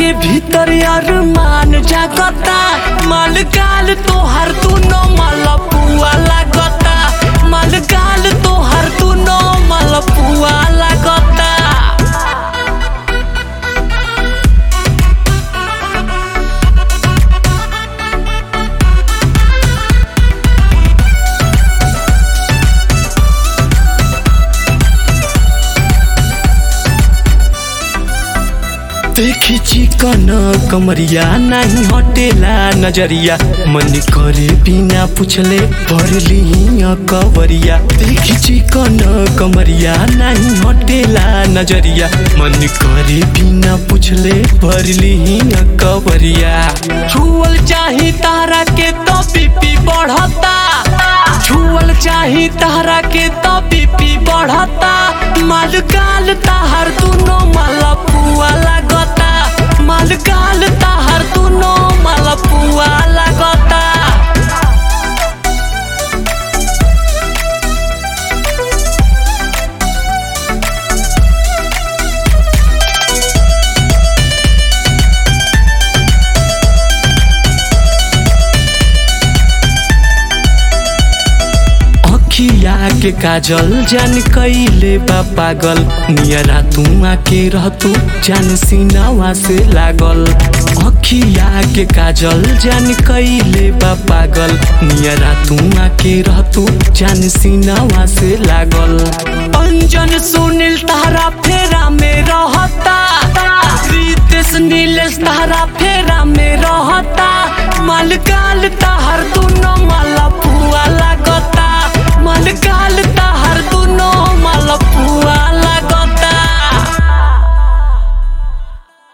के भीतर अरमान जागता मालगाल तोहर दुनो मलपुआ लागता मालगाल तोहर दुनो मलपुआ लागता देखी चिकन कमरिया नहीं हटेला नजरिया मन करे बिना पूछले भरली कवरिया देखी चिकन कमरिया नहीं हटेला नजरिया मन करे बिना पूछले भरली कवरिया छुअल चाही तारा के तो बीपी बढ़ता छुअल चाही तारा के तो बीपी बढ़ता मालगाल ताहर दुनो मलपुआ लागता मालगाल ताहर दुनो मलपुआ लागता अखिया के काजल जान कैले बा पागल नियरा तू आके रहतू जान सीनावा से लागल अखिया के काजल जान कैले बा पागल नियरा तू आके रहतू जान सीनावा से लागल अंजन सुनील तारा फेरा में रहता रितेश नीलेश तारा फेरा में रहता मालगाल ताहर